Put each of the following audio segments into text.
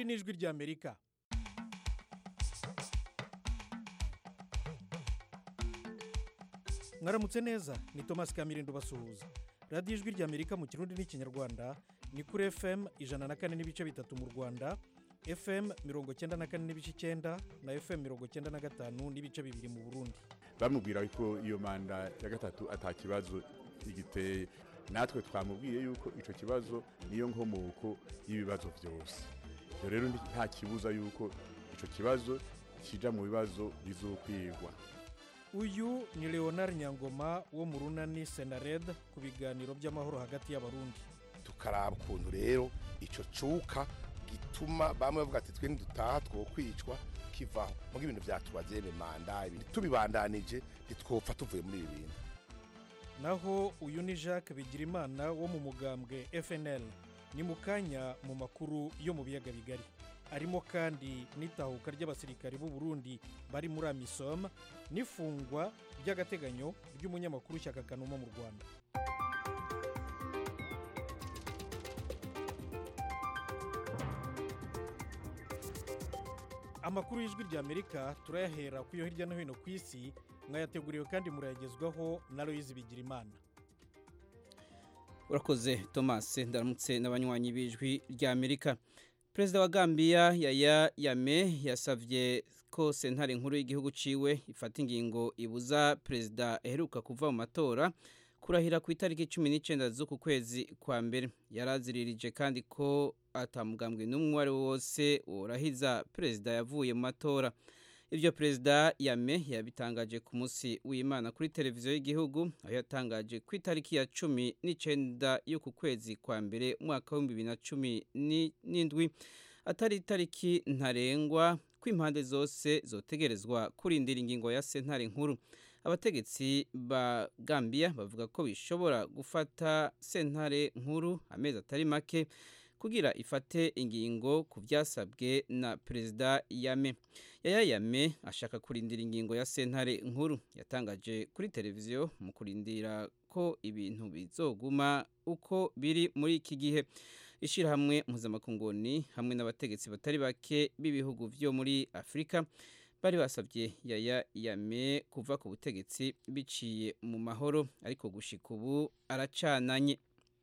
ni ijwi ry'amerika mwaramutse neza ni thomas kamirindo basuhuza radiyo ijwi ry'amerika mu kirundi n'ikinyarwanda ni kuri fm ijana na kane n'ibice bitatu mu rwanda fm mirongo cyenda na kane n'ibice icyenda na fm mirongo cyenda na gatanu n'ibice bibiri mu burundi bamubwira ko iyo manda ya gatatu atakibazo igiteye natwe twamubwiye yuko icyo kibazo niyo nkomoko y'ibibazo byose ibyo rero nta kibuza yuko icyo kibazo kijya mu bibazo bizokwigwa uyu ni leonard nyangoma wo mu runani senared ku biganiro by'amahoro hagati y'abarundi tukaraba ukuntu rero icyo cuka gituma bamwe bavuga ati twe ntidutaha twokwicwa kivaho mugo ibintu byatubagene manda ibintu tubibandanije ntitwopfa tuvuye muri ibi bintu naho uyu ni jacques bigirimana wo mu mugambwe fnl ni mu kanya mu makuru yo mu biyaga bigari arimo kandi n'itahuka ry'abasirikari b'u Burundi bari muri amisom n'ifungwa ry'agateganyo ry'umunyamakuru shyaka kanuma mu rwanda amakuru y'ijwi ry'amerika turayahera ku yo hirya no hino ku isi mwayateguriwe kandi murayagezwaho na Loise Bigirimana urakoze thomas ndaramutse n'abanywanyi b'ijwi ry'amerika perezida wa gambia yaya yame yasabye ko sentare nkuru y'igihugu ciwe ifata ingingo ibuza perezida aheruka kuva mu matora kurahira ku itariki cumi n'icyenda z'uku kwezi kwa mbere yaraziririje kandi ko atamugambwe n'umwe uwo ari wo wose worahiza perezida yavuye mu matora ibyo perezida yame yabitangaje ku munsi w'imana kuri televiziyo y'igihugu aho yatangaje ku itariki ya cumi n'icyenda y'uku kwezi kwa mbere umwaka w'ibihumbi bibiri na cumi n'indwi atari itariki ntarengwa ko impande zose zotegerezwa kurindira ingingo ya sentare nkuru abategetsi ba gambia bavuga ko bishobora gufata sentare nkuru amezi atari make kugira ifate ingingo ku byasabwe na perezida yame yaya yame ashaka kurindira ingingo ya sentare nkuru yatangaje kuri televiziyo mu kurindira ko ibintu bizoguma uko biri muri iki gihe ishyirahamwe mpuzamakunguni hamwe n'abategetsi batari bake b'ibihugu byo muri afurika bari basabye yaya yame kuva ku butegetsi biciye mu mahoro ariko gushika ubu aracananye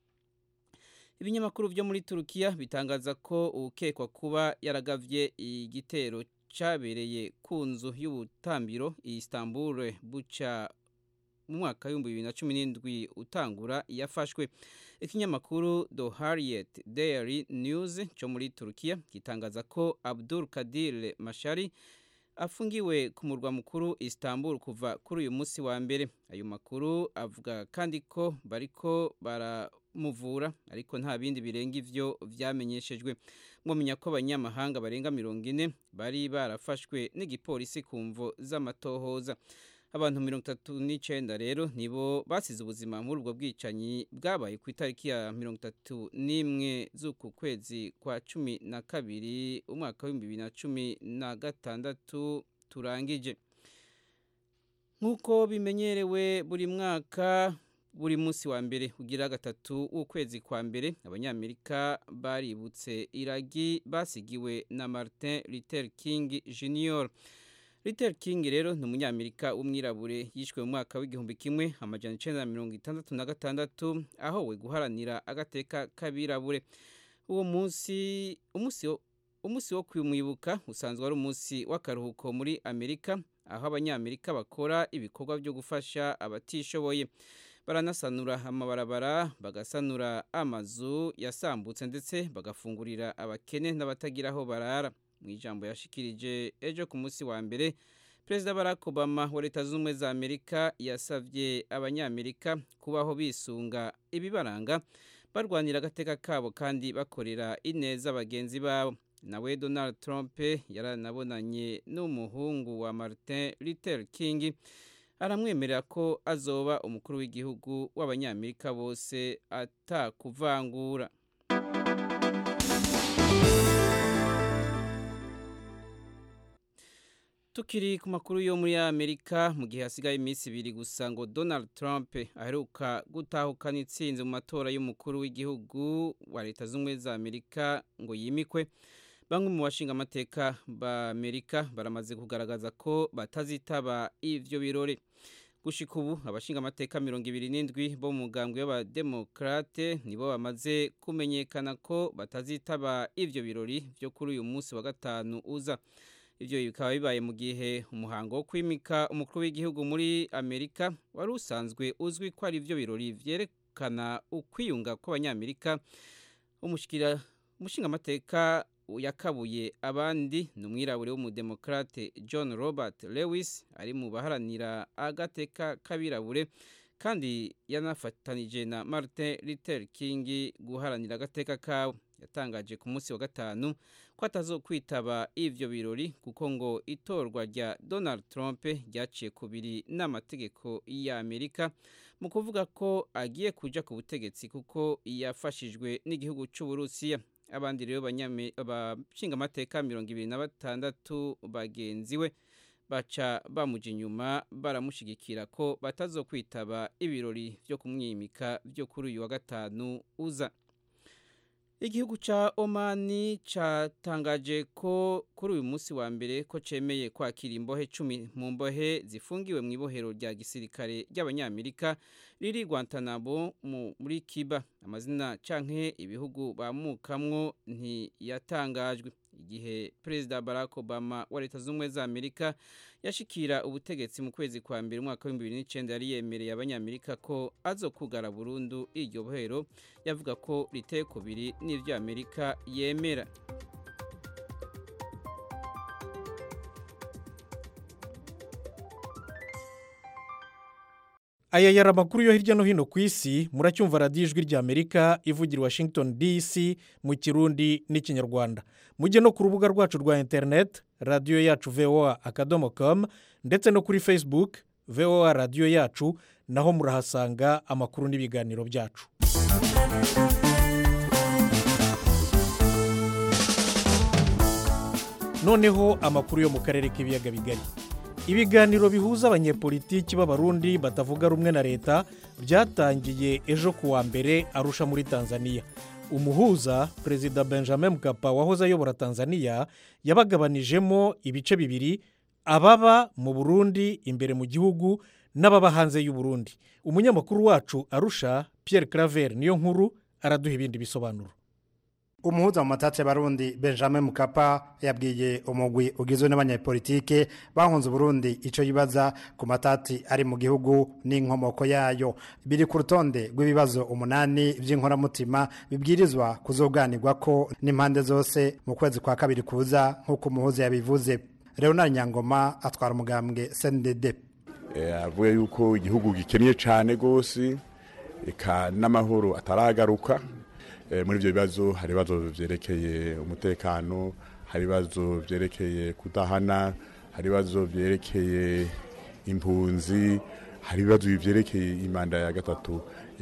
ibinyamakuru byo muri turukiya bitangaza ko ukekwa kuba yaragavye igitero cyabereye ku nzu y'ubutambiro Istanbul buca mu mwaka w'ibihumbi bibiri na cumi n'indwi utangura yafashwe ikinyamakuru The Harriet Daily News cyo muri turukiya gitangaza ko Abdul Kadir Mashari afungiwe ku murwa mukuru Istanbul kuva kuri uyu munsi wa mbere ayo makuru avuga kandi ko bariko baramuvura ariko nta bindi birenga ivyo vyamenyeshejwe mwamenya ko abanyamahanga barenga mirongo ine bari barafashwe n'igipolisi ku mvo z'amatohoza abantu mirongo itatu n'icyenda rero nibo basize ubuzima muri ubwo bwicanyi bwabaye ku itariki ya mirongo itatu n'imwe z'uku kwezi kwa cumi na kabiri umwaka w'ibihumbi bibiri na cumi na gatandatu turangije nk'uko bimenyerewe buri mwaka buri munsi wa mbere ugira gatatu w'ukwezi kwa mbere abanyamerika baributse iragi basigiwe na martin luther king junior Luther King rero ni umunyamerika w'umwirabure yishwe mu mwaka w'igihumbi kimwe amajana icenda na mirongo itandatu na gatandatu aho we guharanira agateka k'abirabure uwo munsi umunsi umunsi wo kumwibuka usanzwe ari umunsi w'akaruhuko muri amerika aho abanyamerika bakora ibikorwa byo gufasha abatishoboye baranasanura amabarabara bagasanura amazu yasambutse ndetse bagafungurira abakene n'abatagira aho barara mu ijambo yashikirije ejo ku munsi wa mbere perezida barack obama wa leta z'ubumwe za amerika yasabye abanyamerika kubaho bisunga ibibaranga barwanira agateka kabo kandi bakorera ineza bagenzi babo nawe donald trump yaranabonanye n'umuhungu wa martin luther king aramwemerera ko azoba umukuru w'igihugu w'abanyamerika bose atakuvangura tukiri ku makuru yo muri amerika mu gihe hasigaye iminsi ibiri gusa ngo donald trump aheruka gutahukana itsinzi mu matora y'umukuru w'igihugu wa leta z'ubumwe za amerika ngo yimikwe bamwe mu bashinga amateka ba Amerika baramaze kugaragaza ko batazitaba ivyo birori gushika ubu abashinga amateka mirongo ibiri n'indwi bo mu mugambwe w'abademokrate nibo bamaze kumenyekana ko batazitaba ivyo birori vyo kuri uyu munsi wa gatanu uza ivyo bikaba bibaye mu gihe umuhango wo kwimika umukuru w'igihugu muri Amerika wari usanzwe uzwi ko ari ivyo birori vyerekana ukwiyunga kw'abanyamerika umushikira umushinga amateka yakabuye abandi ni umwirabure w'umudemokrate john robert lewis ari mu baharanira agateka k'abirabure kandi yanafatanije na martin luther king guharanira agateka kawe yatangaje ku munsi wa gatanu ko atazokwitaba ivyo birori kuko ngo itorwa rya donald trump ryaciye kubiri n'amategeko y'amerika mu kuvuga ko agiye kuja ku butegetsi kuko yafashijwe n'igihugu c'uburusiya abandi rero abashinga amateka mirongo ibiri na batandatu bagenzi we baca bamuja inyuma baramushigikira ko batazokwitaba ibirori vyo kumwimika vyo kuri uyu wa gatanu uza igihugu ca omani catangaje ko kuri uyu munsi wa mbere ko cemeye kwakira imbohe cumi mu mbohe zifungiwe mu ibohero rya gisirikare ry'abanyamerika riri guantanamo muri kiba amazina canke ibihugu bamukamwo ntiyatangajwe igihe perezida barack obama wa leta z'ubumwe za amerika yashikira ubutegetsi mu kwezi kwa mbere umwaka w'ibihumbi bibiri n'icenda yari yemereye abanyamerika ko azokugara burundu iryo bohero yavuga ko riteye kubiri n'ivyo amerika yemera aya yari amakuru yo hirya no hino ku isi muracyumva radiyo ijwi rya amerika ivugira i washington dc mu kirundi n'ikinyarwanda mujye no ku rubuga rwacu rwa interineti radiyo yacu voa akadomo komu ndetse no kuri facebook voa radiyo yacu naho murahasanga amakuru n'ibiganiro byacu noneho amakuru yo mu karere k'ibiyaga bigari ibiganiro bihuza abanyepolitiki b'abarundi batavuga rumwe na leta byatangiye ejo ku wa mbere arusha muri tanzania umuhuza perezida benjamin mkapa wahoze ayobora tanzania yabagabanijemo ibice bibiri ababa mu burundi imbere mu gihugu n'ababa hanze y'uburundi umunyamakuru wacu arusha Pierre claver niyo nkuru araduha ibindi bisobanuro umuhuza mu matate barundi benjamin mukapa yabwiye umugwi ugizwe n'abanyapolitike bahunze uburundi icyo yibaza ku matati ari mu gihugu n'inkomoko yayo biri ku rutonde rw'ibibazo umunani by'inkoramutima bibwirizwa kuzoganirwa ko n'impande zose mu kwezi kwa kabiri kuza nk'uko umuhuza yabivuze leonard nyangoma atwara umugambwe cndd avuga yuko igihugu gikennye cyane rwose eka n'amahoro ataragaruka muri ibyo bibazo hari ibibazo byerekeye umutekano hari ibibazo byerekeye kudahana hari ibibazo byerekeye impunzi hari ibibazo byerekeye imanda ya gatatu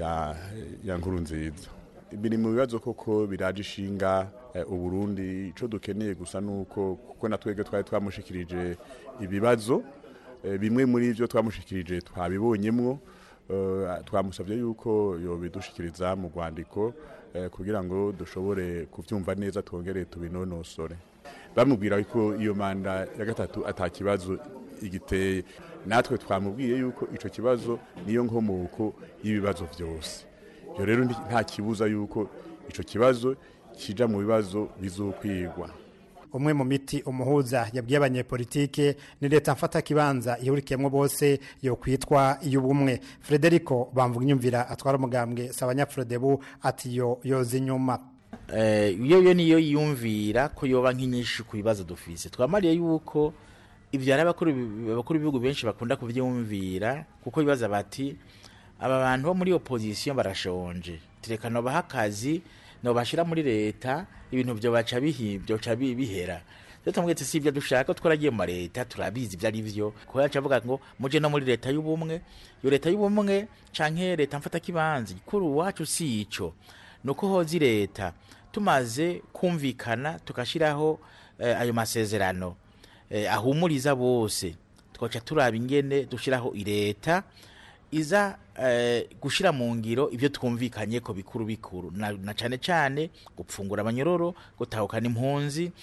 ya nkuru nziza biri mu bibazo koko biraje ishinga uburundi icyo dukeneye gusa ni uko kuko na twebwe twari twamushikirije ibibazo bimwe muri byo twamushikirije twabibonyemwo twamusabye yuko yobidushikiriza mu rwandiko kugira ngo dushobore kubyumva neza twongere tubinonosore bamubwira ko iyo manda ya gatatu atakibazo igiteye natwe twamubwiye yuko icyo kibazo niyo nkomoko y'ibibazo byose ibyo rero nta kibuza yuko icyo kibazo kijya mu bibazo bizokwigwa umwe mu miti umuhuza yabwiye abanyepolitike ni leta mfata kibanza ihurikiyemo bose yo kwitwa iy'ubumwe frederico bamvuga inyumvira atwara umugambwe si abanyafrodebu ati yo yoza inyuma iyo yo niyo yiyumvira ko yoba nk'inyinshi ku bibazo dufise twamariye yuko ibyo hari abakuru b'ibihugu benshi bakunda kubyumvira kuko bibaza bati aba bantu bo muri opozisiyo barashonje turekana baha akazi bashyira muri leta ibintu byo baca byoca bihera rero tumwete si ibyo dushaka twaragiye mu leta turabizi ibyo ari byo kuko yacu avuga ngo muje no muri leta y'ubumwe iyo leta y'ubumwe canke leta mfata kibanza kuri uwacu si ico nuko hozi leta tumaze kumvikana tukashiraho eh, ayo masezerano eh, ahumuriza bose twaca turaba ingene dushiraho ileta iza eh, gushira mu ngiro ibyo twumvikanye ko bikuru bikuru na, na cane cane gupfungura abanyororo gutahukana impunzi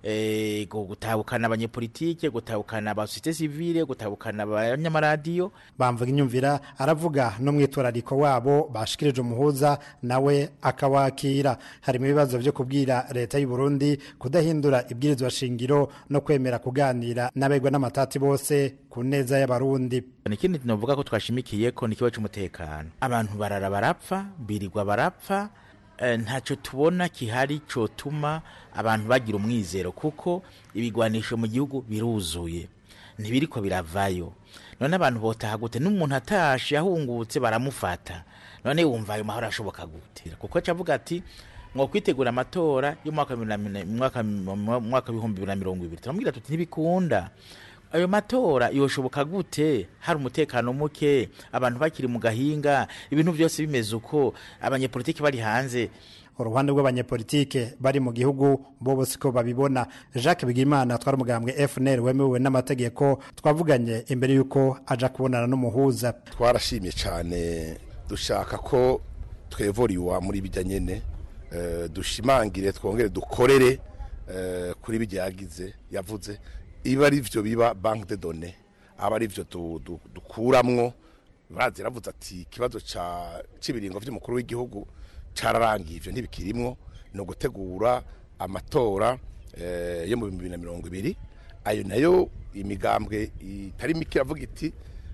eh, gu- gutahukana abanyepolitike gutahukana abasosiyete sivile gutahukana abanyamaradiyo bamvuga inyumvira aravuga no mwitwarariko wabo bashikirije umuhuza nawe akawakira harimo ibibazo byo kubwira leta y'u Burundi kudahindura ibwirizwa shingiro no kwemera kuganira n'abegwa n'amatati bose ku neza y'abarundi ikindi novuga ko twashimikiye ko ni ikibazo cy'umutekano abantu barara barapfa birirwa barapfa eh, ntacyo tubona kihari cotuma abantu bagira umwizero kuko ibigwanisho mu gihugu biruzuye ntibiriko biravayo none abantu botaha gute n'umuntu atashe ahungutse baramufata none wumva ayo mahoro ashoboka gute kuko cavuga ati mwo kwitegura amatora y'umwaka wa bibiri na mine- mwaka mwaka w'ibihumbi bibiri na mirongo ibiri turamubwira tuti ntibikunda ayo matora yoshoboka gute hari umutekano muke abantu bakiri mu gahinga ibintu byose bimeze uko abanyepolitiki bari hanze uruhande rw'abanyepolitike bari mu gihugu bo bose ko babibona jacques bigimana twari umugambwe fnr wemewe n'amategeko twavuganye imbere y'uko aja kubonana n'umuhuza twarashimye cyane dushaka ko twevoriwa muri bijya nyene eh, dushimangire twongere dukorere eh, kuri bijya yagize yavuze iba ari byo biba banque de données aba ari byo du- du- dukuramwo bazi yaravuze ati ikibazo ca cy'ibiringo by'umukuru w'igihugu cararangiye ivyo ntibikirimwo ni ugutegura amatora eh, yo mu bihumbi bibiri na mirongo ibiri ayo nayo imigambwe itari mike iravuga iti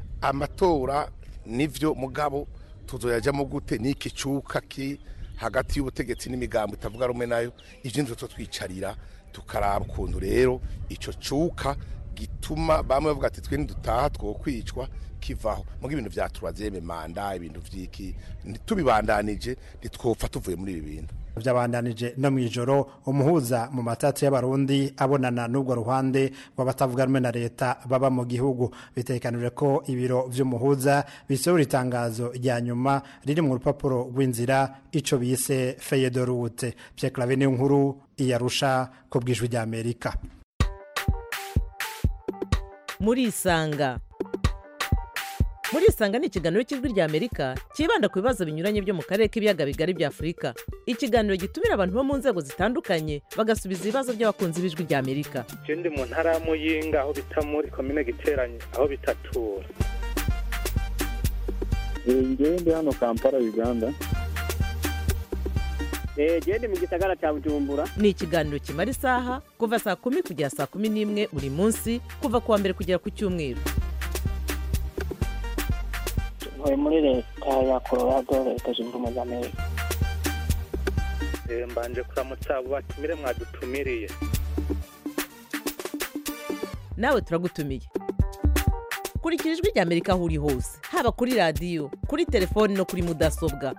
amatora nivyo mugabo tuzoyajamo gute niki cuka ki hagati y'ubutegetsi n'imigambo itavuga rumwe nayo ivyo nivyo twicarira tukaraba ukuntu rero ico cuka gituma bamwe bavuga ati twe ntidutaha twokwicwa kivaho muga ibintu vyaturazeme manda ibintu vyiki tubibandanije ntitwopfa tuvuye muri ibi bintu byabandanije no mu ijoro umuhuza mu matatu y'abarundi abonana n'ubwo ruhande rw'abatavuga rumwe na leta baba mu gihugu bitekanije ko ibiro vy'umuhuza bisohora itangazo rya nyuma riri mu rupapuro rw'inzira ico bise feyedorute Pierre Claver niyo nkuru iyarusha ku bwijwi rya Amerika murisanga murisanga ni ikiganiro cy'ijwi rya amerika cyibanda ku bibazo binyuranye byo mu karere k'ibiyaga bigari bya afurika ikiganiro gitumira abantu bo mu nzego zitandukanye bagasubiza ibibazo by'abakunzi b'ijwi rya amerika je ndi mu ntara ya muyinga aho bita muri komine giteranye aho bitatura ngewe ndi hano kampala uganda genda mu gisagara cya bujumbura ni ikiganiro kimara isaha kuva saa kumi kugera saa kumi n'imwe buri munsi kuva ku wa mbere kugera ku cyumweru ntuye muri leta ya colorado leta zunze ubumwe za amerika Eh, mbanje kuramutsa abo batumire mwadutumiriye nawe turagutumiye kurikira ijwi rya amerika aho uri hose haba kuri radiyo kuri telefoni no kuri mudasobwa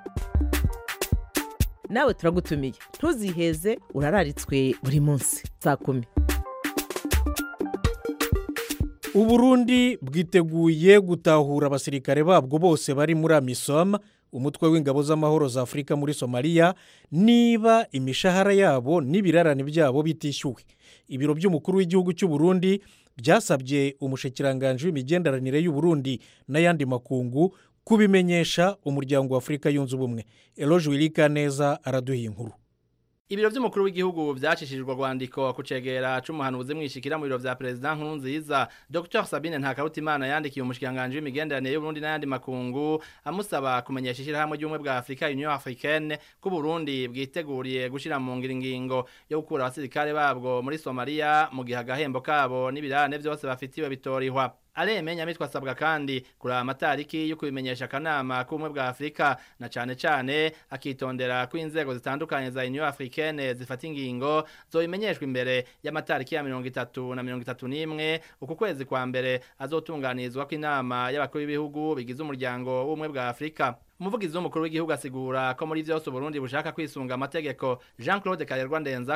nawe turagutumiye ntuziheze urararitswe buri munsi saa kumi uburundi bwiteguye gutahura abasirikare babwo bose bari muri amisom umutwe w'ingabo z'amahoro za afurika muri somaliya niba imishahara yabo n'ibirarane byabo bitishyuwe ibiro by'umukuru w'igihugu cy'u Burundi byasabye umushikiranganji w'imigenderanire y'u Burundi n'ayandi makungu kubimenyesha umuryango wa afurika yunze ubumwe eroge wirika neza araduha inkuru Ibiro vy'umukuru w'igihugu vyacishijwe rwandiko kucegera c'umuhanuzi mwishikira mu biro vya president nkuru nziza Dr Sabine Ntakarutimana yandikiye umushikanganje w'imigenderanire y'u Burundi n'ayandi makungu amusaba kumenyesha ishirahamwe ry'umwe bwa Afrika Union Africaine ko Burundi bwiteguriye gushira mu ngiro ingingo yo gukura abasirikare babwo muri Somalia mu gihe agahembo kabo n'ibirane vyose bafitiwe bitorihwa Aleme nyamitwa asabwa kandi kuraba amatariki yo kubimenyesha akanama k'ubumwe bwa Afrika na cane cane akitondera ko inzego zitandukanye za Union Africaine zifata ingingo zobimenyeshwa imbere y'amatariki ya mirongo itatu na mirongo itatu n'imwe uku kwezi kwa mbere azotunganirizwa ko inama y'abakuru b'ibihugu bigize umuryango w'ubumwe bwa Afrika umuvugizi w'umukuru w'igihugu asigura ko muri vyose Burundi bushaka kwisunga amategeko Jean Claude Karerwa Ndenzako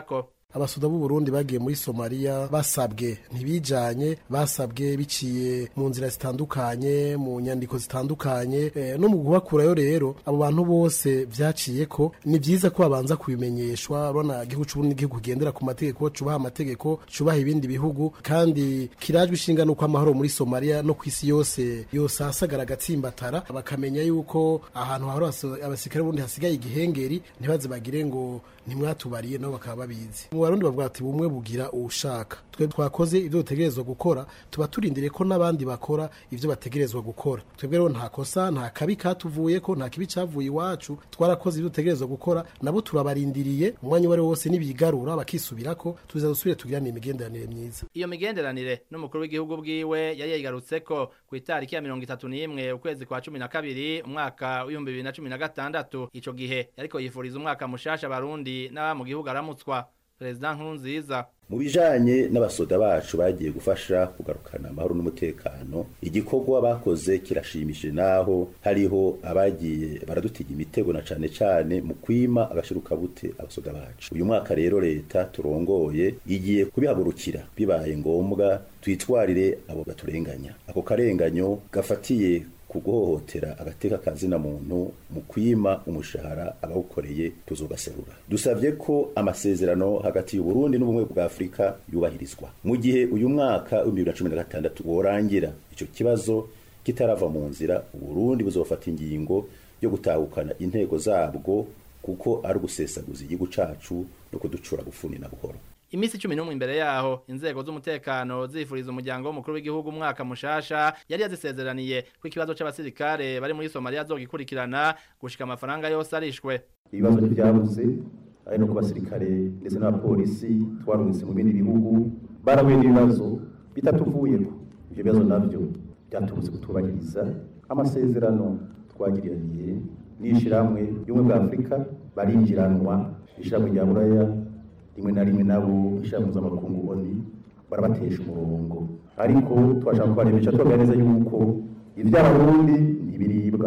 abasoda b'u Burundi bagiye muri Somalia basabwe ntibijanye basabwe biciye mu nzira zitandukanye mu nyandiko zitandukanye e, no mu guhakurayo rero abo bantu bose vyaciye ko ni vyiza ko babanza kubimenyeshwa urabona igihugu c'uburundi igihugu kigendera ku mategeko cubaha amategeko cubaha ibindi bihugu kandi kirajwe ishinga nuko amahoro muri Somalia no kwisi yose yose asagara gatsimbatara bakamenya yuko ahantu hahora abasirikare bundi hasigaye igihengeri ntibaze bagire ngo ntimwatubariye nabo bakaba babizi mu barundi bavuga ati bumwe bugira uwushaka twe twakoze ibyo dutegerezwa gukora tuba turindiriye ko n'abandi bakora ibyo bategerezwa gukora twebwe rero nta kosa nta kabi katuvuye ko nta kibi cavuye iwacu twarakoze ibyo dutegerezwa gukora nabo turabarindiriye umwanya uwo ari wo wose nibigarura bakisubirako tuza dusubire tugirane imigenderanire myiza iyo migenderanire n'umukuru w'igihugu bwiwe yari yayigarutseko ku itariki ya mirongo itatu n'imwe ukwezi kwa cumi na kabiri umwaka w'ibihumbi bibiri na cumi na gatandatu ico gihe yariko yifuriza umwaka mushasha abarundi n'aba mu gihugu aramutswa perezida nkurunziza mu bijanye n'abasoda bacu bagiye gufasha kugarukana amahoro n'umutekano igikorwa bakoze kirashimishije naho hariho abagiye baradutiga imitego na cane cane mu kwima agashirukabute abasoda bacu uyu mwaka rero leta turongoye igiye kubihagurukira bibaye ngombwa twitwarire abo baturenganya ako karenganyo gafatiye kuguhohotera agateka kazina muntu mu kwima umushahara abawukoreye tuzogaserura dusabye ko amasezerano hagati y'u Burundi n'ubumwe bwa Afrika yubahirizwa mu gihe uyu mwaka wa 2016 worangira ico kibazo kitarava mu nzira u Burundi buzofata ingingo yo gutahukana intego zabwo kuko ari ugusesaguza igihugu cacu no kuducura gufuni na buhoro imisi cumi n'umwe imbere yaho inzego z'umutekano zifuriza umuryango w'umukuru w'igihugu umwaka mushasha yari yazisezeraniye ko ikibazo c'abasirikare bari muri somaliya zogikurikirana gushika amafaranga yose arishwe ibibazo ntibyabuze ari no ku basirikare ndetse n'abapolisi twarungitse mu bindi bihugu barahuye n'ibibazo bitatuvuyeho ivyo bibazo navyo byatubutse kutubahiriza amasezerano twagiriraniye n'ishirahamwe y'ubumwe bwa afurika barinjiranwa ishirahamwe rya buraya rimwe na rimwe nabo ishaka mpuzamakungu oni barabatesha umurongo ariko twashaka kubarebesha tubaga neza yuko ivy'abarundi ntibiribwa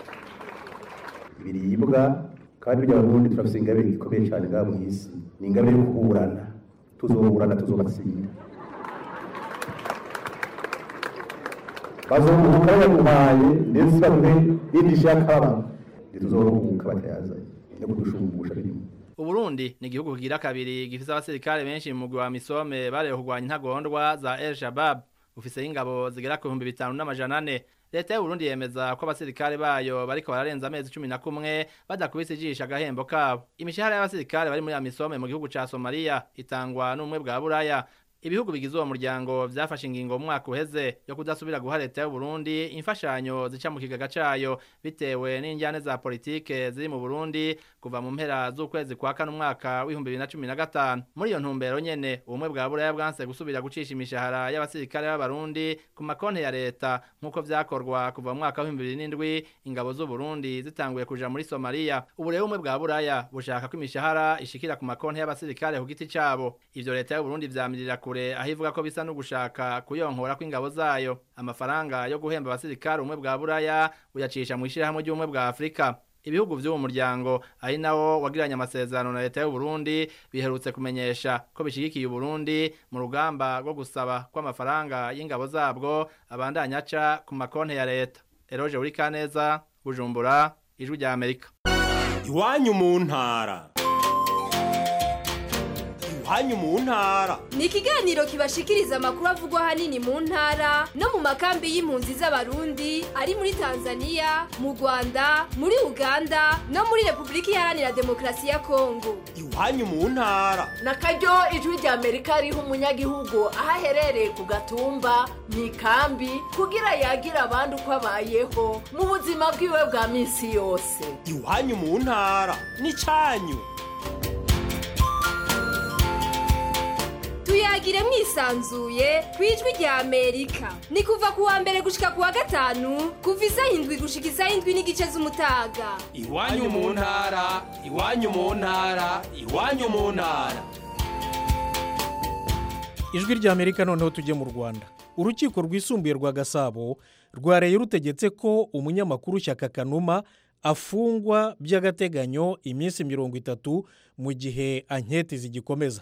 ibiribwa kandi iby'abarundi turafise ingabe gikomeye cyane ngaha mu isi ni ingabe yo kuburana tuzoburana tuzobatsinda bazobuka yaguhaye ndetse baduhe n'indi shaka ntituzoruhuka batayazanye no kudushumbusha birimo Uburundi ni igihugu kigira kabiri gifise abasirikare benshi mu mugwi wa Misome bareho kurwanya intagondwa za El Shabab ufise ingabo zigera ku 5500 Leta y'u Burundi yemeza ko abasirikare bayo bariko bararenza amezi 11 badakubise ijisha agahembo kabo imishahara y'abasirikare bari muri Amisome mu gihugu ca Somalia itangwa n'umwe bwa Buraya ibihugu bigize uwo muryango vyafashe ingingo mu mwaka uheze yo kudasubira guha leta y'u Burundi imfashanyo zica mu kigaga cayo bitewe n'injyane za politike ziri mu Burundi kuva mu mpera z'ukwezi kwa kane umwaka w'ibihumbi bibiri na cumi na gatanu muri iyo ntumbero nyene ubumwe bwa buraya bwanse gusubira gucisha imishahara y'abasirikare b'abarundi ku makonti ya leta nk'uko vyakorwa kuva mu mwaka w'ibihumbi bibiri n'indwi ingabo z'u Burundi zitanguye kuja muri Somalia ubu rero ubumwe bwa buraya bushaka ko imishahara ishikira ku makonti y'abasirikare ku giti cabo ivyo leta y'u Burundi vyamirira kure aho ivuga ko bisa no gushaka kuyonkora kw'ingabo zayo amafaranga yo guhemba abasirikare ubumwe bwa buraya buyacisha mu ishirahamwe ry'ubumwe bwa Afrika ibihugu vy'uwo muryango ari nawo wagiranye amasezerano na leta y'u Burundi biherutse kumenyesha ko bishigikiye u Burundi mu rugamba rwo gusaba ko amafaranga y'ingabo zabwo abandanya aca ku makonti ya leta Eroje uri kaneza Bujumbura ijwi rya Amerika iwanyu mu ntara iwanyu mu ntara ni ikiganiro kibashikiriza amakuru avugwa ahanini mu ntara no mu makambi y'impunzi z'abarundi ari muri tanzania mu rwanda muri uganda no muri repubulika iharanira demokarasi ya kongo iwanyu mu ntara na karyo ijwi rya amerika riha umunyagihugu aho aherereye ku gatumba mu ikambi kugira yagira abandi uko abayeho mu buzima bwiwe bwa minsi yose iwanyu mu ntara n'icyanyu tuyagire mwisanzuye ku ijwi rya amerika ni kuva ku wa mbere gushika ku wa gatanu kuva isaha indwi gushika isaha indwi n'igice z'umutaga iwanyu mu ntara iwanyu mu ntara iwanyu mu ntara ijwi rya amerika noneho tujye mu rwanda urukiko rwisumbuye rwa gasabo rwareye rutegetse ko umunyamakuru shyaka kanuma afungwa by'agateganyo iminsi mirongo itatu mu gihe anketi zigikomeza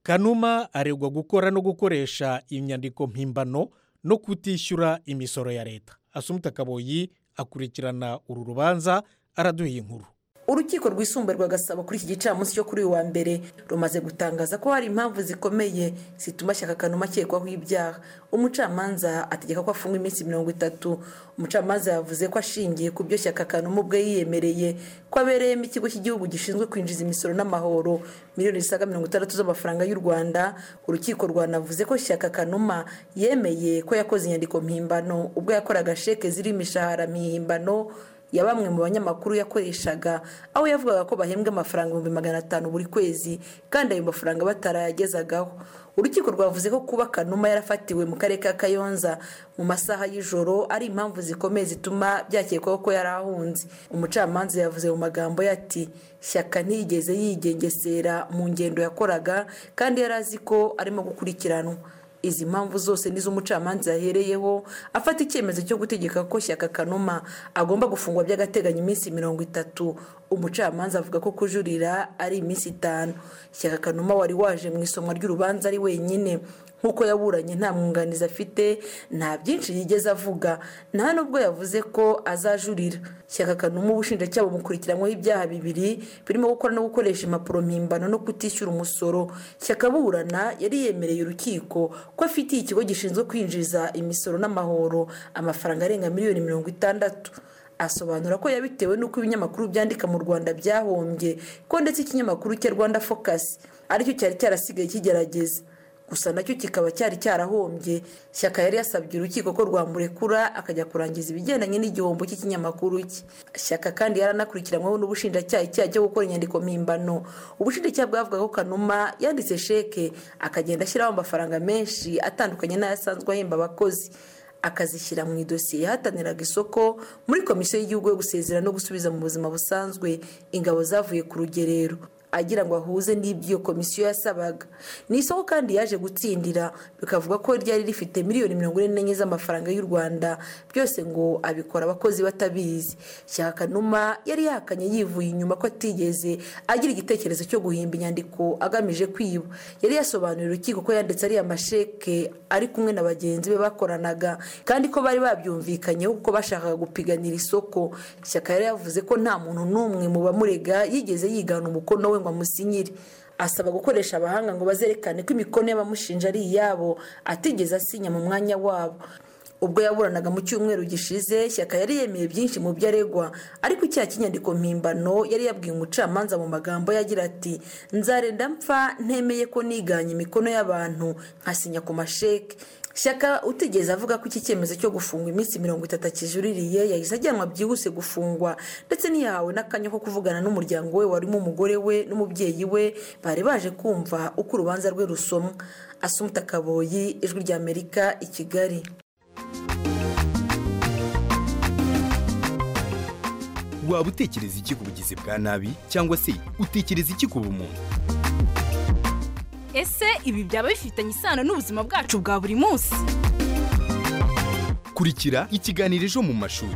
kanuma aregwa gukora no gukoresha inyandiko mpimbano no kutishyura imisoro ya leta asumuta kaboyi akurikirana uru rubanza araduha inkuru urukiko rwisumbuye rwa gasabo kuri iki gicamunsi cyo kuri uyu wa mbere rumaze gutangaza ko hari impamvu zikomeye zituma shyaka kanuma akekwaho ibyaha umucamanza ategeka ko afungwa iminsi mirongo itatu umucamanza yavuze ko ashingiye ku byo shyaka kanuma ubwe yiyemereye ko abereyemo ikigo cy'igihugu gishinzwe kwinjiza imisoro n'amahoro miliyoni zisaga mirongo itandatu z'amafaranga y'u rwanda urukiko rwanavuze ko shyaka kanuma yemeye ko yakoze inyandiko mpimbano ubwo yakoraga sheke zirimo imishahara mihimbano ya bamwe mu banyamakuru yakoreshaga aho yavugaga ko bahembwa amafaranga ibihumbi magana atanu buri kwezi kandi ayo mafaranga batarayagezagaho urukiko rwavuze ko kuba kanuma yarafatiwe mu karere ka kayonza mu masaha y'ijoro ari impamvu zikomeye zituma byakekwaho ko yari ahunze umucamanza yavuze mu magambo ye ati shyaka ntiyigeze yigengesera mu ngendo yakoraga kandi yari azi ko arimo gukurikiranwa izi mpamvu zose nizo umucamanza yahereyeho afata icyemezo cyo gutegeka ko shyaka kanuma agomba gufungwa by'agateganyo iminsi mirongo itatu umucamanza avuga ko kujurira ari iminsi itanu shyaka kanuma wari waje mu isomwa ry'urubanza ari wenyine nk'uko yaburanye nta mwunganizi afite nta byinshi yigeze avuga nta nubwo yavuze ko azajurira shyaka kanuma ubushinjacyaha bumukurikiranyweho ibyaha bibiri birimo gukora no gukoresha impapuro mpimbano no kutishyura umusoro shyaka burana yari yemereye urukiko ko afitiye ikigo gishinzwe kwinjiza imisoro n'amahoro amafaranga arenga miliyoni mirongo itandatu asobanura ko yabitewe n'uko ibinyamakuru byandika mu rwanda byahombye ko ndetse ikinyamakuru cya rwanda focus aricyo cyari cyarasigaye kigerageza gusa nacyo kikaba cyari cyarahombye shyaka yari yasabye urukiko ko rwamurekura akajya kurangiza ibigendanye n'igihombo cy'ikinyamakuru cye shyaka kandi yaranakurikiranyweho n'ubushinjacyaha icyaha cyo gukora inyandiko mpimbano ubushinjacyaha bwavuga ko kanuma yanditse sheke akagenda ashyiraho amafaranga menshi atandukanye n'ayo asanzwe ahemba abakozi akazishyira mu idosiye yahataniraga isoko muri komisiyo y'igihugu yo gusezera no gusubiza mu buzima busanzwe ingabo zavuye ku rugerero agira ngo ahuze n'ibyo iyo komisiyo yasabaga ni isoko kandi yaje gutsindira bikavuga ko ryari rifite miliyoni mirongo ine n'enye z'amafaranga y'u rwanda byose ngo abikora abakozi batabizi shyaka kanuma yari yahakanye yivuye inyuma ko atigeze agira igitekerezo cyo guhimba inyandiko agamije kwiba yari yasobanuriye urukiko ko yanditse ariya masheke ari kumwe na bagenzi be bakoranaga kandi ko bari babyumvikanyeho kuko bashakaga gupiganira isoko shyaka yari yavuze ko nta muntu n'umwe mu bamurega yigeze yigana umukono we ngo amusinyire asaba gukoresha abahanga ngo bazerekane ko imikono y'abamushinja ari iyabo atigeze asinya mu mwanya wabo ubwo yaburanaga mu cyumweru gishize shyaka yari yemeye byinshi mu byo aregwa ariko icyaha cy'inyandiko mpimbano yari yabwiye umucamanza mu magambo yagira ati nzarenda mpfa ntemeye ko niganye imikono y'abantu nkasinya ku masheke shyaka utigeze avuga ko iki cyemezo cyo gufungwa iminsi mirongo itatu akijuririye yahise ajyanwa byihuse gufungwa ndetse ntiyahawe n'akanya ko kuvugana n'umuryango we warimo umugore we n'umubyeyi we bari baje kumva uko urubanza rwe rusomwa asumuta kaboyi ijwi ry'amerika i kigali waba utekereza iki ku bugizi bwa nabi cyangwa se utekereza iki ku bumuntu ese ibi byaba bifitanye isano n'ubuzima bwacu bwa buri munsi kurikira ikiganiro ejo mu mashuri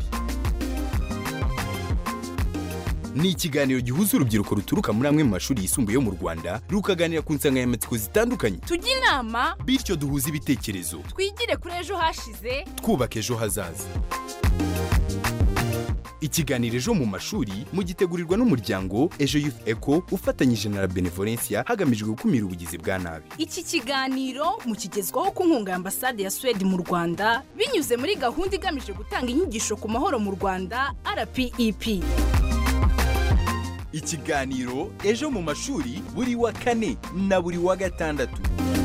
ni ikiganiro gihuza urubyiruko ruturuka muri amwe mu mashuri yisumbuye yo mu rwanda rukaganira ku nsanganyamatsiko zitandukanye tujye inama bityo duhuze ibitekerezo twigire kuri ejo hashize twubaka ejo hazaza ikiganiro ejo mu mashuri mugitegurirwa n'umuryango ejo youth eco ufatanyije na la benevolencia hagamijwe gukumira ubugizi bwa nabi iki kiganiro mukigezwaho ku nkunga ya ambasade ya suwede mu rwanda binyuze muri gahunda igamije gutanga inyigisho ku mahoro mu rwanda rpep ikiganiro ejo mu mashuri buri wa kane na buri wa gatandatu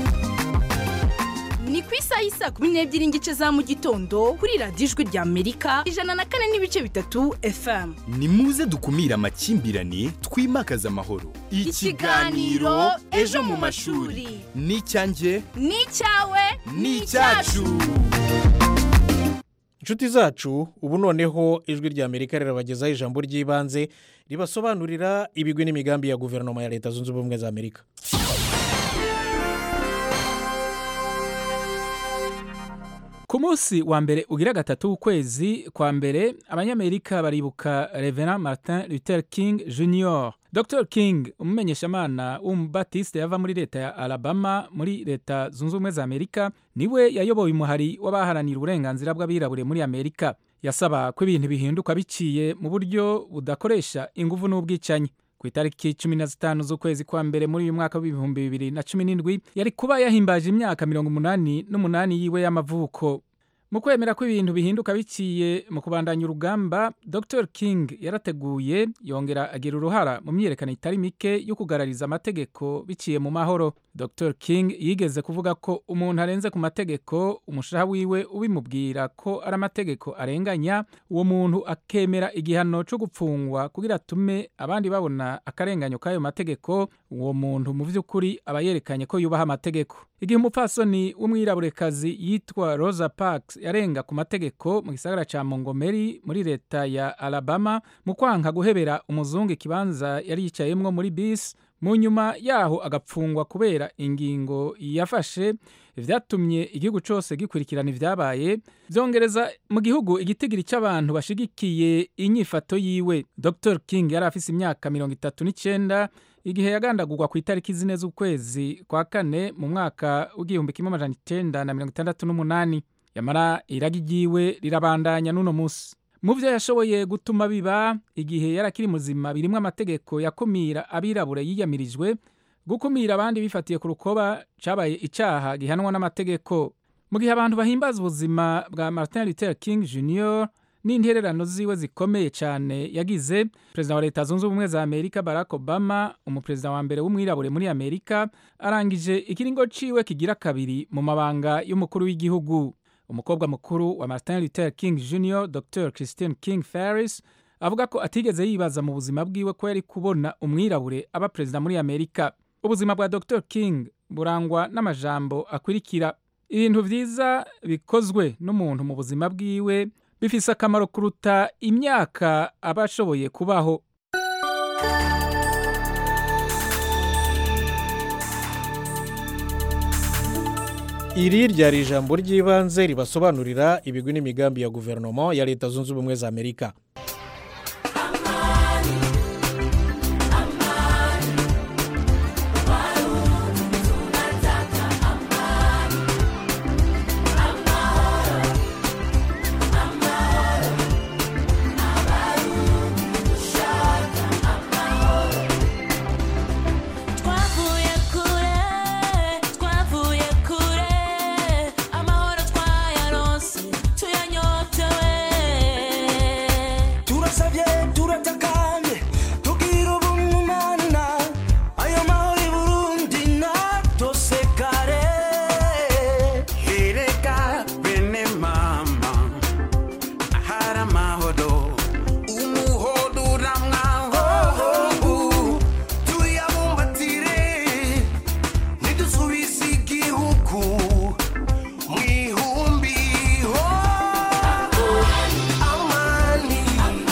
ni ku isaha y'isa kumi n'ebyiri n'igice za mu gitondo kuri radiyo ijwi rya amerika ijana na kane n'ibice bitatu fm ni muze dukumire amakimbirane twimakaze amahoro Ikiganiro Ejo mu mashuri. ni icyanjye ni icyawe ni icyacu inshuti zacu ubu noneho ijwi rya amerika rirabagezaho ijambo ry'ibanze ribasobanurira ibigwi n'imigambi ya guverinoma ya leta zunze ubumwe za amerika ku munsi wa mbere ugira gatatu w'ukwezi kwa mbere abanyamerika baribuka reverend martin luther king jr dr king umumenyeshamana w'umubatiste yava muri leta ya alabama muri leta zunze ubumwe za amerika niwe yayoboye umuhari w'abaharanira uburenganzira bw'abirabure muri amerika yasaba ko ibintu bihinduka biciye mu buryo budakoresha ingufu n'ubwicanyi ku itariki cumi na zitanu z'ukwezi kwa mbere muri uyu mwaka w'ibihumbi bibiri na cumi n'indwi yari kuba yahimbaje imyaka mirongo umunani n'umunani yiwe y'amavuko mu kwemera ko ibintu bihinduka biciye mu kubandanya urugamba dr king yarateguye yongera agira uruhara mu myiyerekano itari mike yo kugarariza amategeko biciye mu mahoro dr king yigeze kuvuga ko umuntu arenze ku mategeko umushaha wiwe ubimubwira ko ari amategeko arenganya uwo muntu akemera igihano cyo gupfungwa kugira atume abandi babona akarenganyo k'ayo mategeko uwo muntu mu by'ukuri aba yerekanye ko yubaha amategeko igihe umupfasoni w'umwiraburekazi yitwa rosa parks yarenga ku mategeko mu gisagara cya montgomery muri leta ya alabama mu kwanka guhebera umuzungu ikibanza yari yicayemwo muri bisi mu nyuma yaho agapfungwa kubera ingingo yafashe vyatumye igihugu cose gikurikirana ivyabaye vyongereza mu gihugu igitigiri c'abantu bashigikiye inyifato yiwe dr king yari afise imyaka mirongo itatu n'icenda igihe yagandagurwa ku itariki zine z'ukwezi kwa kane mu mwaka w'igihumbi kimwe amajana icenda na mirongo itandatu n'umunani yamara iragi ryiwe rirabandanya n'uno musi mu vyo yashoboye gutuma biba igihe yari akiri muzima birimwo amategeko yakumira abirabure yiyamirijwe gukumira abandi bifatiye ku rukoba cabaye icaha gihanwa n'amategeko mu gihe abantu bahimbaza ubuzima bwa martin luther king jr n'intererano ziwe zikomeye cyane yagize perezida wa leta zunze ubumwe za amerika barack obama umuperezida wa mbere w'umwirabure muri amerika arangije ikiringo ciwe kigira kabiri mu mabanga y'umukuru w'igihugu umukobwa mukuru wa martin luther king jr dr christine king ferris avuga ko atigeze yibaza mu buzima bwiwe ko yari kubona umwirabure aba perezida muri amerika ubuzima bwa dr king burangwa n'amajambo akurikira ibintu vyiza bikozwe n'umuntu mu buzima bwiwe bifise akamaro kuruta imyaka aba ashoboye kubaho iri ryari ijambo ry'ibanze ribasobanurira ibigwi n'imigambi ya guverinoma ya leta zunze ubumwe za amerika twavuye kure twavuye kure amahoro twayaronse tuyanyotewe turasabye turatakanye tugira ubumana ayo mahoro i burundi natosekare Erega bene mama ahari amahoro umuhodo uramwaho tuyabumbatire ntidusubize igihugu mu ihumbi ho amani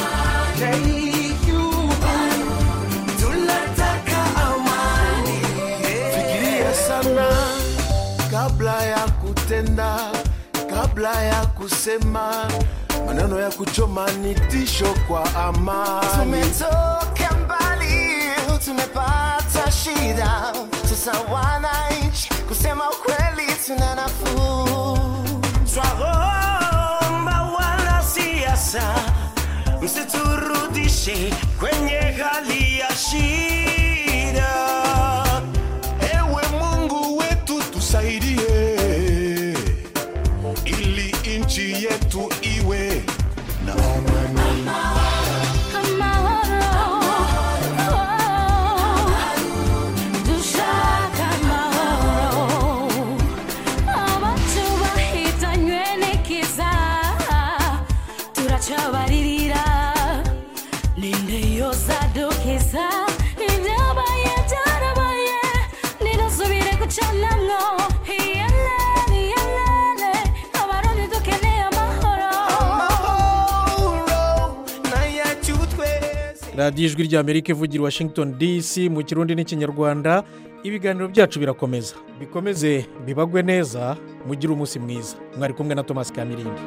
y'igihugu tunataka amani fikiria sana kabla ya kutenda kabla ya kusema maneno ya kuchoma ni tisho kwa amani tumetoka mbali tumepata shida sasa wananchi kusema ukweli tuna nafuu twaomba wanasiasa msiturudishe kwenye hali ya shida ewe mungu wetu tusaidie ili nchi yetu iwe na amani dushaka amahoro abacu bahitanywe n'ikiza turacabaririra ninde yozadukiza ibyabaye byarabaye nidusubire gucanamwo iyelene iyelene abarundi dukeneye amahoro radiyo ijwi ry'amerika ivugira i washington dc mu kirundi n'ikinyarwanda ibiganiro byacu birakomeza bikomeze bibagwe neza mugire umunsi mwiza mwari kumwe na thomas kamirindi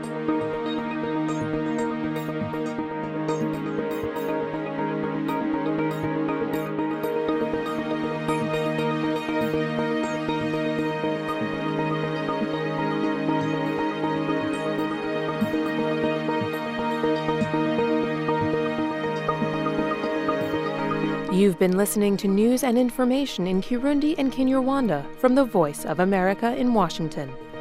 You've been listening to news and information in Kirundi and Kinyarwanda from the Voice of America in Washington.